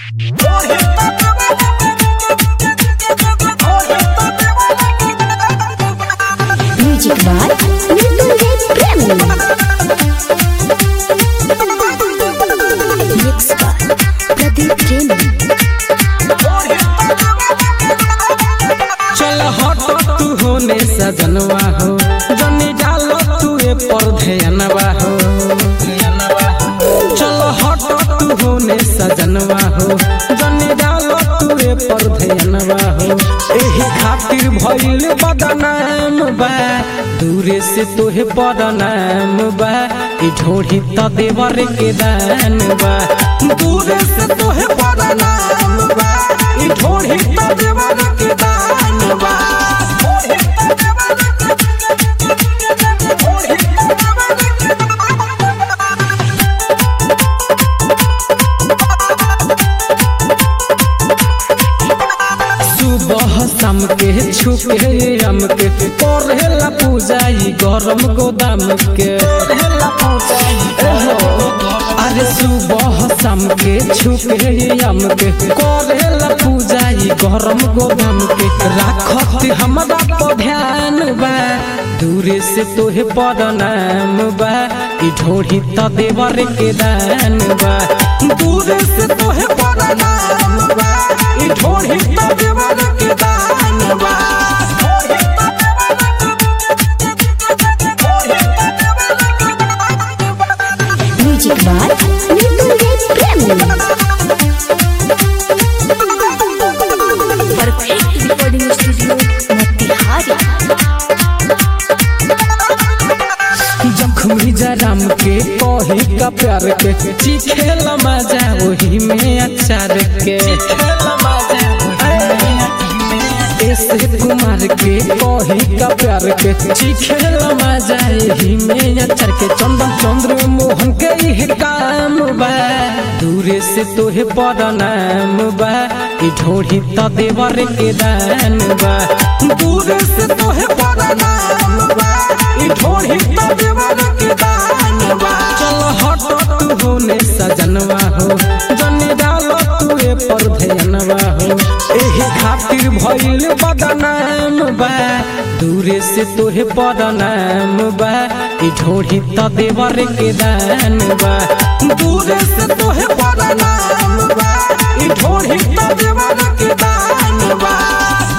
Music by Nidule Prem. Mix by Pradeep Prem. चल हट तू होने सजनवा हो जनी डालो तू ए पर ध्यानवा हो चल हट तू होने सजनवा हो जनी डालो तू ए पर ध्यानवा हो एही खातिर भइल बदनाम बा दूरे से तोहे बदनाम बा ई ढोढ़ी त देवर के दान बा दूरे से तोहे बदनाम बा ई ढोढ़ी त देवर के दान बा सुबह शाम के छुके हम के पढ़ेला पूजाई गरम गोदाम के एहो, अरे सुबह शाम के छुके हम के करेला पूजाई गरम गोदाम के राखत हमरा पर ध्यान बा दूरे से तोहे बदनाम बा ई ढोढ़ी त देवर के दान बा दूरे से तोहे बदनाम बा ई ढोढ़ी त देवर के दान बा Music by Nidule Prem. Perfect recording studio, Natihari. जखमी जराम के कही का प्यार के चिखेल मजा वही में अचार के ऐसे कुमार के कही का प्यार के चिखेल मजा यही में अचार के चंदन चंद्र मोहन के ही काम बा दूरे से तोहे बदनाम बा ई ढोढ़ी त देवर के दान बा दूरे से तोहे बदनाम बा ई ढोढ़ी त देवर के दान बा चल हट तू होने सजनवा हो जने डालो तू ए पर ध्यानवा हो एही खातिर भइल बदनाम बा दूरे से तोहे बदनाम बा ई ढोढ़ी त देवर के दान बा दूरे से तोहे बदनाम बा ई ढोढ़ी त देवर के दान बा